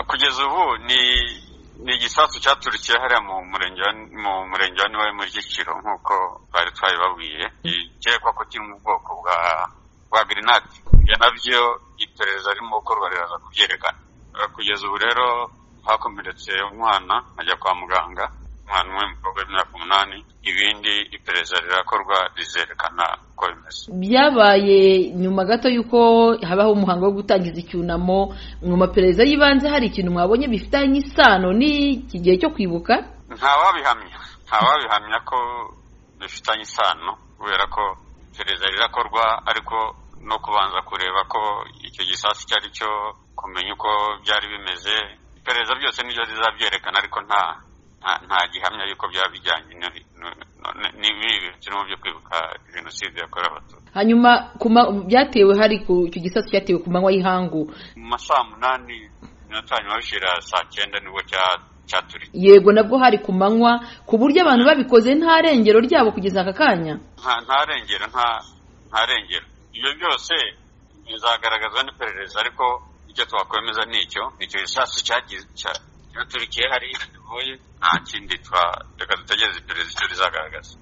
kugeza ubu ni ni igisasu cyaturikiye hariya mu murenge mu murenge wa niwe muri Giciro nk'uko bari twabibabwiye gikekwa ko kiri mu bwoko bwa bwa grenade ibyo nabyo iperereza ririmo gukorwa riraza kubyerekana kugeza ubu rero hakomeretse umwana ajya kwa muganga umwana umwe mukobwa w'imyaka umunani ibindi iperereza rirakorwa rizerekana uko bimeze byabaye nyuma gato y'uko habaho umuhango wo gutangiza icyunamo mu maperereza y'ibanze hari ikintu mwabonye bifitanye isano n'iki gihe cyo kwibuka ntawabihamya ntawabihamya ko bifitanye isano kubera ko iperereza rirakorwa ariko no kubanza kureba ko icyo gisasu icyo ari cyo kumenya uko byari bimeze iperereza byose nibyo zizabyerekana ariko nta nta gihamya y'uko byaba bijyanye n'ibi birimo byo kwibuka jenoside yakorewe abatutsi hanyuma byatewe hari ku icyo gisasu cyatewe ku manywa y'ihangu mu ma saa munani iminota hanyuma bishira saa cyenda nibwo cyaturiye yego nabwo hari ku manywa ku buryo abantu babikoze nta rengero ryabo kugeza aka kanya nta rengero nta rengero ibyo byose bizagaragazwa n'iperereza ariko icyo twakwemeza ni icyo icyo gisasu cyaturikiye hariya nta kindi twa reka dutegereze iperereza icyo rizagaragaza